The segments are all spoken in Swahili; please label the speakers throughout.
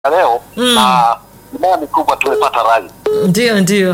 Speaker 1: leo
Speaker 2: Mm.
Speaker 1: na imani kubwa tumepata rai.
Speaker 2: Ndio, ndio.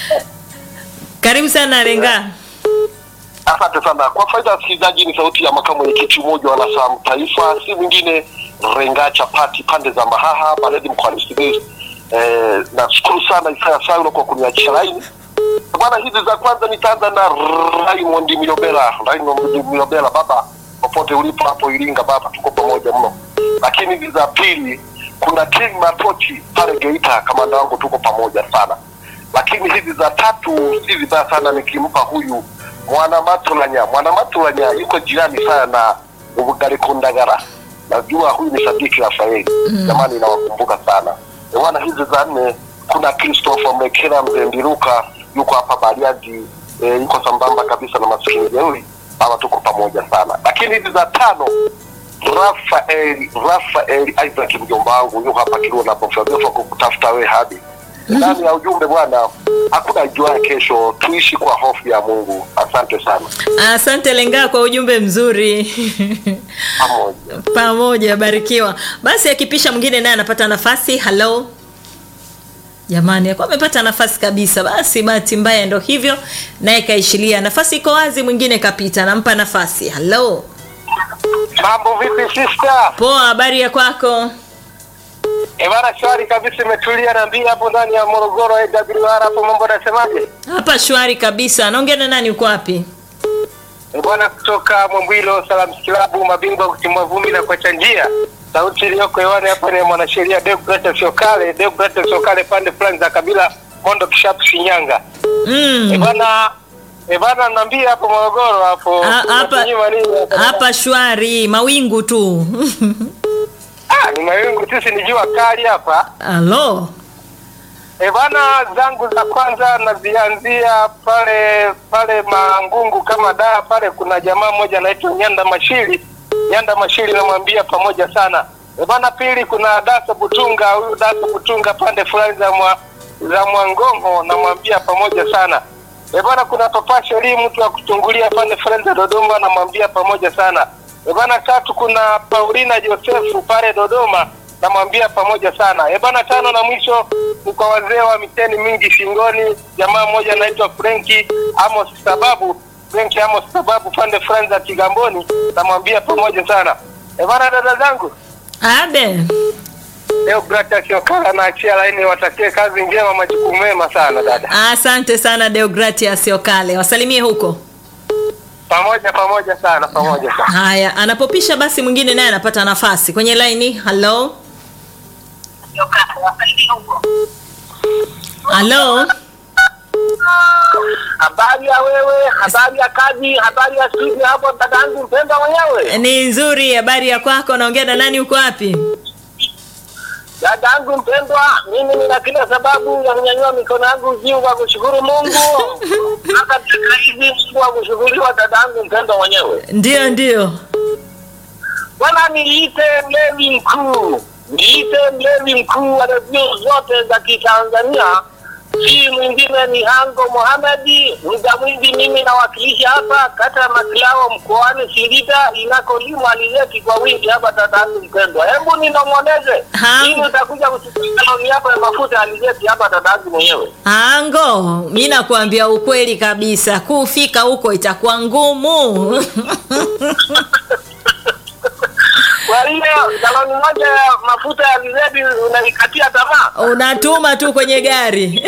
Speaker 2: Karibu sana Renga.
Speaker 1: Asante sana kwa faida ya wasikilizaji. Ni sauti ya makamu mwenyekiti umoja wa Nasamu Taifa, si mwingine Renga Chapati, pande za Mahaha, Baredi, mkoani Simiyu. Eh, nashukuru sana Isaya Saulo kwa kuniachia laini bwana. Hizi za kwanza nitaanza na Raymond Miobela. Raymond Miobela, baba, popote ulipo hapo Iringa, baba, tuko pamoja mno. Lakini hizi za pili kuna King Matochi pale Geita, kamanda wangu, tuko pamoja sana. Lakini hizi za tatu si vibaya sana nikimpa huyu mwana Matulanya. Mwana Matulanya yuko jirani sana na Ubugari Kundagara, najua huyu ni Sadiki Rafaeli. Jamani, nawakumbuka sana bwana. Hizi za nne kuna Christopher Mekera Mzendiruka yuko hapa Bariadi, e, yuko sambamba kabisa na maskini jeuri. Hawa tuko pamoja sana. Lakini hizi za tano Rafael Rafael Isaac mjomba wangu yuko hapa Kirua na Bofabefa kukutafuta we hadi ndani ya ujumbe bwana, hakuna jua kesho, tuishi kwa hofu ya Mungu. Asante sana,
Speaker 2: Asante Lenga kwa ujumbe mzuri.
Speaker 1: pamoja.
Speaker 2: Pamoja, barikiwa. Basi akipisha mwingine naye anapata nafasi. Hello. Jamani, akuwa amepata nafasi kabisa. Basi bahati mbaya ndo hivyo, naye kaishilia. Nafasi iko wazi, mwingine kapita, nampa nafasi. Hello.
Speaker 1: Mambo vipi sister?
Speaker 2: Poa, habari ya kwako?
Speaker 1: Ebana, shwari kabisa, imetulia na mbia hapo ndani ya Morogoro AWR hapo, mambo nasemaje?
Speaker 2: Hapa shwari kabisa. Naongea na nani? Uko wapi?
Speaker 1: E bwana, kutoka Mwambwilo Salam Kilabu, mabingwa kutimua vumbi na kuacha njia. Sauti iliyoko hewani hapa ni mwanasheria Deogratias Siokale, Deogratias Siokale, pande fulani za kabila Mondo Kishapu, Shinyanga. E
Speaker 2: Mm.
Speaker 1: bwana, e bwana, naambia hapo Morogoro hapo
Speaker 2: Ha- Hapa
Speaker 1: unatunyima nini hapa?
Speaker 2: hapa shwari, mawingu tu.
Speaker 1: Ah, ni mawingu sisi, ni jua kali hapa.
Speaker 2: Halo.
Speaker 1: E bana, zangu za kwanza nazianzia pale pale Mangungu kama daa pale, kuna jamaa mmoja anaitwa Nyanda Mashiri. Nyanda Mashiri namwambia pamoja sana. E bana, pili kuna Daso Butunga, huyu Daso Butunga pande fulani za mwa, za Mwangongo namwambia pamoja sana. E bana, kuna Papa Sheri mtu wa kutungulia pande fulani za Dodoma namwambia pamoja sana. E bana, tatu kuna Paulina Josefu pale Dodoma namwambia pamoja sana. E bana, tano na mwisho ni kwa wazee wa miteni mingi shingoni, jamaa mmoja anaitwa Frenki Amos sababu Frenki Amos sababu pande fulani za Kigamboni, namwambia pamoja sana. E bana, dada zangu
Speaker 2: Abe.
Speaker 1: leo Gracias Okala naachia laini, watakie kazi njema, majukumu mema sana dada.
Speaker 2: Asante sana Deogratias Okale. Wasalimie huko.
Speaker 1: Pamoja pamoja sana, pamoja sana.
Speaker 2: Haya, anapopisha basi mwingine naye anapata nafasi kwenye laini. Hello. Hello.
Speaker 1: Habari ya wewe, habari ya kazi, habari ya studio hapo, dadangu mpendwa mwenyewe.
Speaker 2: Ni nzuri, habari ya kwako? Naongea na nani? Uko wapi?
Speaker 1: Dadangu mpendwa, mimi nina kila sababu ya kunyanyua mikono yangu juu kwa kushukuru Mungu. Hata dakika hizi Mungu wa kushukuriwa, dadangu mpendwa mwenyewe.
Speaker 2: Ndio, ndio.
Speaker 1: Bwana, niite mlevi mkuu, niite mlevi mkuu wa redio zote za Kitanzania, si mwingine ni Hango Mohamedi. Muda mwingi mimi nawakilisha hapa kata ya Makilao mkoani Singida inakolimwa alizeti kwa wingi hapa. Dadangu mpendwa, hebu ninong'oneze
Speaker 2: Ha.
Speaker 1: ili utakuja kuchukua kaloni yako ya mafuta ya alizeti hapa, dadangu mwenyewe.
Speaker 2: Ango, mi nakuambia ukweli kabisa, kufika huko itakuwa ngumu.
Speaker 1: Kwa hiyo galoni moja ya mafuta ya alizeti unaikatia tamaa.
Speaker 2: Unatuma tu kwenye gari.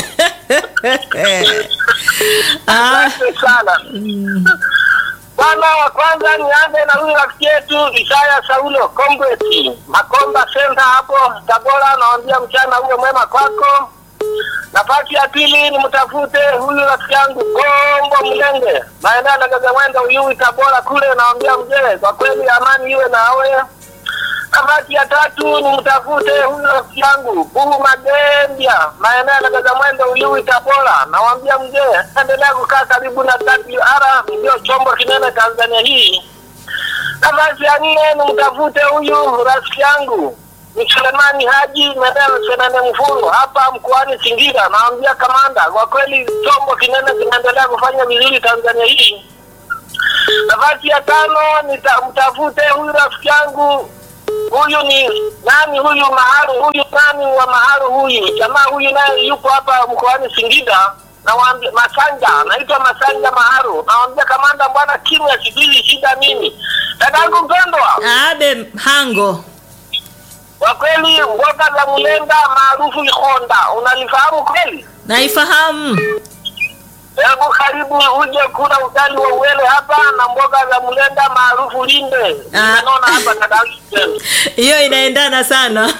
Speaker 2: ah,
Speaker 1: Asante sana bwana. Wa kwanza nianze na huyu rafiki yetu Isaya Saulo Kombweti Makomba Senta hapo Tabora, nawambia mchana huyo mwema kwako. Nafasi ya pili ni mtafute huyu rafiki yangu Kombo Mlenge maeneo ya Gagamwenda Uyui Tabora kule, nawambia mzee, kwa kweli amani iwe nawe. Nafasi ya tatu ni mtafute huyu rafiki yangu Buhu Magembia maeneo ya Gagamwendo Uyui Tabora, nawambia mzee, endelea kukaa karibu na WR, ndio chombo kinene Tanzania hii. Nafasi ya nne ni mtafute huyu rafiki yangu ni Selemani Haji Medel Senene Mfuru hapa mkoani Singida, nawambia kamanda, kwa kweli chombo kinene kinaendelea kufanya vizuri Tanzania hii. Nafasi ya tano nitamtafute huyu rafiki yangu huyu ni nani huyu maharu huyu nani wa maharu huyu jamaa huyu naye yuko hapa mkoani Singida nawaambia Masanja naitwa Masanja Maharu nawambia kamanda bwana kimya sijui shida nini dadangu mpendwa
Speaker 2: abe hango
Speaker 1: kwa kweli mboga za mlenda maarufu Ikonda unalifahamu kweli
Speaker 2: naifahamu
Speaker 1: hebu karibu uje kula ugali wa uwele hapa na mboga za mlenda maarufu Linde naona hapa dadangu mpendwa
Speaker 2: hiyo inaendana sana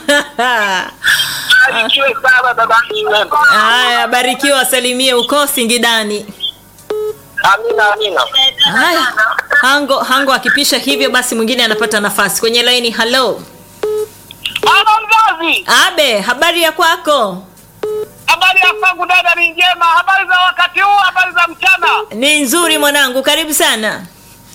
Speaker 1: Barikiwe sana dadangu mpendwa
Speaker 2: haya barikiwa salimie uko singidani
Speaker 1: amina amina
Speaker 2: haya hango hango akipisha hivyo basi mwingine anapata nafasi kwenye laini halo
Speaker 1: Mama mzazi,
Speaker 2: abe habari ya kwako
Speaker 1: habari ya kwangu dada ni njema. Habari za wakati huu, habari za mchana.
Speaker 2: ni nzuri mwanangu karibu sana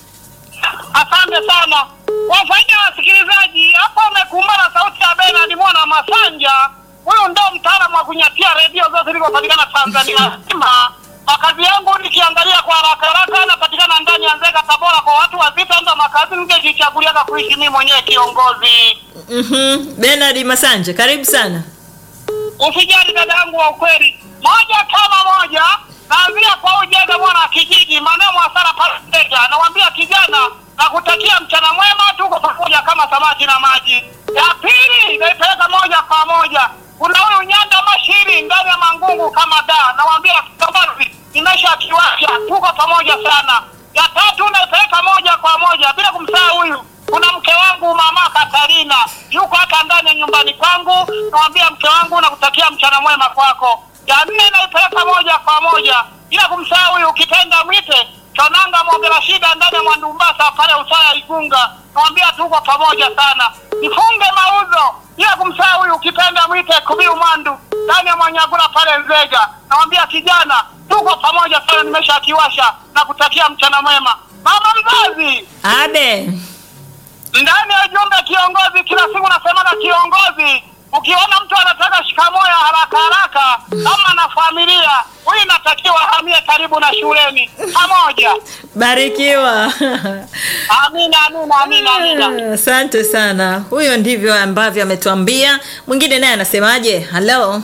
Speaker 1: Asante sana kwa faida ya wasikilizaji. Hapo umekumbana sauti ya Bernard Mwana Masanja. Huyu ndo mtaalamu wa kunyatia redio zote zilizopatikana Tanzania nzima. Makazi yangu nikiangalia kwa haraka haraka, napatikana ndani ya Nzega, Tabora. Kwa watu wazito, ndo makazi ningejichaguliaga kuishi mimi mwenyewe kiongozi.
Speaker 2: mm-hmm. benard masanje karibu sana
Speaker 1: Usijali dada yangu wa ukweli, moja kama moja, naanzia kwa ujega mwana wa kijiji maeneo mwasara pale Nzega. Nawambia kijana, nakutakia mchana mwema, tuko pamoja kama samaki na maji. Ya pili naipeleka moja kwa moja, kuna huyu nyanda mashiri ndani ya mangungu kama da, nawambia kiongozi, nimesha kiwasha, tuko pamoja sana. Ya tatu naipeleka moja kwa moja bila kumsahau huyu kuna mke wangu mama Katarina yuko hata ndani ya nyumbani kwangu, nawambia mke wangu nakutakia mchana mwema kwako. Ya nne naipeleka moja kwa moja bila kumsahau huyu ukipenda mwite Chonanga Mogera shida ndani ya Mwandumbasa pale Usaya Igunga, nawambia tuko pamoja sana. Nifunge mauzo bila kumsahau huyu ukipenda mwite Kubiu Mwandu ndani ya Mwanyagula pale Nzega, nawambia kijana tuko pamoja sana, nimesha kiwasha na kutakia mchana mwema. Mama mzazi
Speaker 2: abe
Speaker 1: ndani ya ujumbe kiongozi, kila siku nasemaga kiongozi, ukiona mtu anataka shikamoo ya haraka haraka ama na familia, huyu inatakiwa ahamie karibu na shuleni pamoja.
Speaker 2: barikiwa
Speaker 1: Amina, amina, amina, amina.
Speaker 2: asante sana huyo ndivyo ambavyo ametuambia mwingine naye anasemaje halo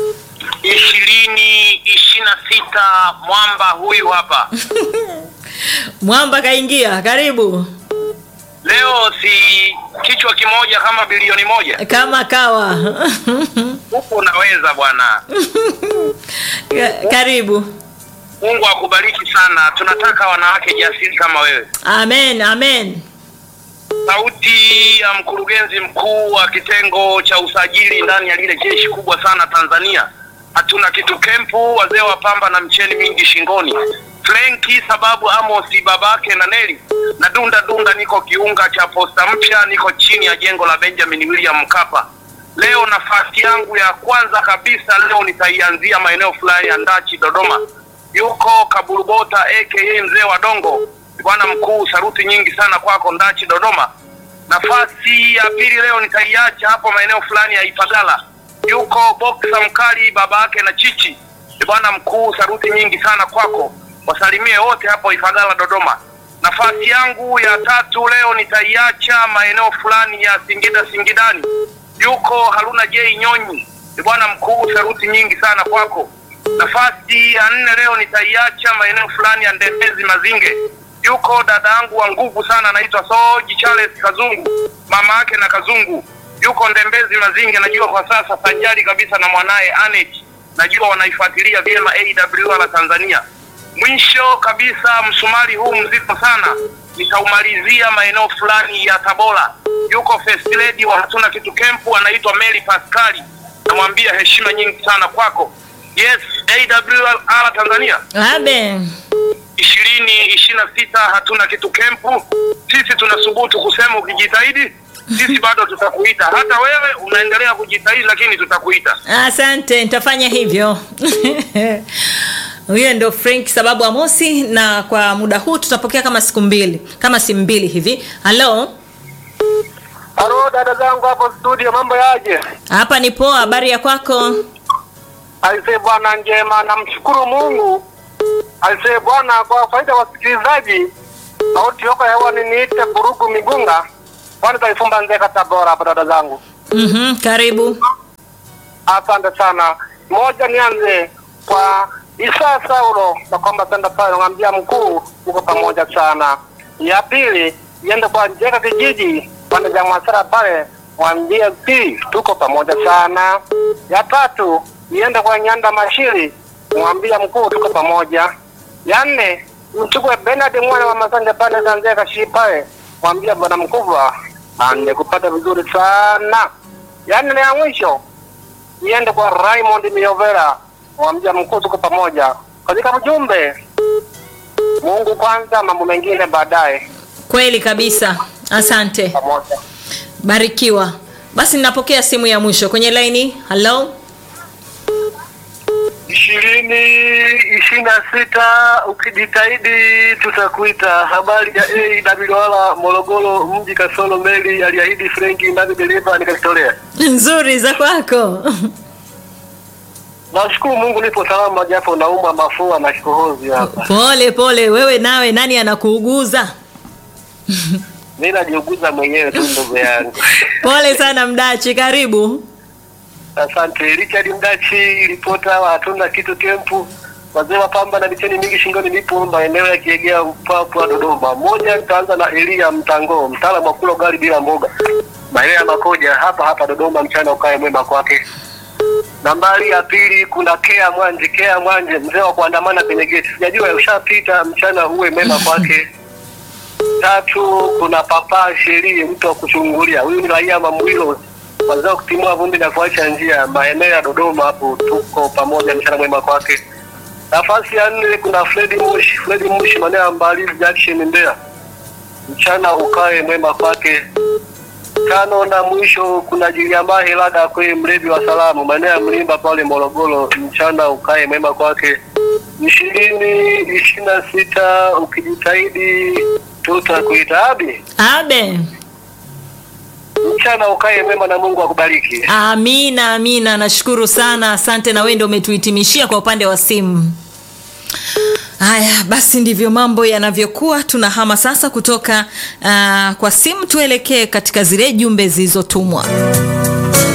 Speaker 3: ishirini ishirini na sita mwamba huyu hapa
Speaker 2: mwamba kaingia karibu
Speaker 3: leo si kichwa kimoja kama bilioni moja
Speaker 2: kama kawa
Speaker 3: huku unaweza bwana
Speaker 2: Ka- karibu
Speaker 3: mungu akubariki sana tunataka wanawake jasiri kama wewe
Speaker 2: amen amen
Speaker 3: sauti ya mkurugenzi mkuu wa kitengo cha usajili ndani ya lile jeshi kubwa sana tanzania hatuna kitu kempu wazee wa pamba na mcheni mingi shingoni frenki sababu amosi babake na neli na dunda dunda niko kiunga cha posta mpya niko chini ya jengo la benjamin william mkapa leo nafasi yangu ya kwanza kabisa leo nitaianzia maeneo fulani ya ndachi dodoma yuko kaburubota aka mzee wa dongo bwana mkuu saruti nyingi sana kwako ndachi dodoma nafasi ya pili leo nitaiacha hapo maeneo fulani ya ipagala yuko boksa mkali baba yake na chichi bwana mkuu saruti nyingi sana kwako wasalimie wote hapo ifagala dodoma nafasi yangu ya tatu leo nitaiacha maeneo fulani ya singida singidani yuko haruna j nyonyi bwana mkuu saruti nyingi sana kwako nafasi ya nne leo nitaiacha maeneo fulani ya ndembezi mazinge yuko dada yangu wa nguvu sana anaitwa soji charles kazungu mama yake na kazungu yuko ndembezi mazinge najua kwa sasa sajari kabisa na mwanaye anet najua wanaifuatilia vyema awr tanzania mwisho kabisa msumari huu mzito sana nitaumalizia maeneo fulani ya tabora yuko first lady wa hatuna kitu kempu anaitwa mary pascali namwambia heshima nyingi sana kwako yes awr tanzania
Speaker 2: abe
Speaker 3: ishirini ishirini na sita hatuna kitu kempu sisi tunasubutu kusema ukijitahidi sisi bado tutakuita hata wewe unaendelea kujitahidi lakini tutakuita
Speaker 2: asante nitafanya hivyo huyo ndo frank sababu amosi na kwa muda huu tutapokea kama siku mbili kama simu mbili hivi halo
Speaker 1: Halo dada zangu hapo studio, mambo yaje?
Speaker 2: hapa ni poa habari ya kwako
Speaker 1: Aisee bwana, njema, namshukuru Mungu. Aisee bwana, kwa faida ya wasikilizaji, sauti yoko hewani niite Burugu Migunga,
Speaker 4: pande za Ifumba Nzeka Tabora hapa dada zangu.
Speaker 2: mm karibu
Speaker 4: Asante sana. Moja, nianze kwa Isa Saulo na kwamba senda pale ngambia mkuu, uko pamoja sana. Ya pili iende kwa Njeka kijiji pande za Mwasara pale, mwambie pili, tuko pamoja sana. Ya tatu iende kwa Nyanda Mashiri, mwambia mkuu, tuko pamoja. Ya nne mchukue Bernard mwana wa Masanja pande za Nzeka shi pale, mwambia bwana mkubwa, nimekupata vizuri sana. Ya nne na ya mwisho niende kwa Raymond Miovera wa mja mkuu, tuko pamoja katika ujumbe. Mungu kwanza, mambo mengine baadaye.
Speaker 2: kweli kabisa asante
Speaker 4: Pamoja.
Speaker 2: barikiwa basi ninapokea simu ya mwisho kwenye laini halo
Speaker 3: ishirini ishirini na sita ukijitahidi tutakuita. Habari ya AWR Morogoro mji Kasolo meli aliahidi Frenki nami dereva nikajitolea.
Speaker 2: nzuri za kwako
Speaker 3: Nashukuru Mungu nipo salama, japo naumwa mafua na kikohozi hapa.
Speaker 2: pole pole wewe nawe nani anakuuguza
Speaker 3: Mimi najiuguza mwenyewe tu ndugu yangu.
Speaker 2: pole sana mdachi karibu
Speaker 3: Asante Richard Mdachi, ripota wa hatuna kitu kempu, wazee wa pamba na micheni mingi shingoni, nipo maeneo ya Kiegea, Mpwapwa, Dodoma. Moja, nitaanza na Elia Mtango, mtaalamu wa kula ugali bila mboga, maeneo ya Makoja hapa hapa Dodoma. Mchana ukae mwema kwake. Nambari ya pili kuna Kea Mwanje, Kea Mwanje, mzee wa kuandamana kwenye geti, sijajua ushapita. Mchana uwe mema kwake. Tatu, kuna Papa Sheri, mtu wa kuchungulia. Huyu ni raia Mamwilo, kwanza kutimua vumbi na kuacha njia, maeneo ya Dodoma hapo. Tuko pamoja, mchana mwema kwake. Nafasi ya nne kuna Fredi Mushi, Fredi Mushi, maeneo ya Mbalizi Junction, Mbeya. Mchana ukae mwema kwake. Tano na mwisho kuna Jiliambahe Lada kwe mlevi wa salamu, maeneo ya Mlimba pale Morogoro. Mchana ukae mwema kwake. ishirini ishirini na sita ukijitahidi tutakuita abi.
Speaker 2: abe
Speaker 3: Mchana ukae mwema na Mungu akubariki.
Speaker 2: amina amina nashukuru sana asante na wewe ndio umetuhitimishia kwa upande wa simu haya basi ndivyo mambo yanavyokuwa tunahama sasa kutoka uh, kwa simu tuelekee katika zile jumbe zilizotumwa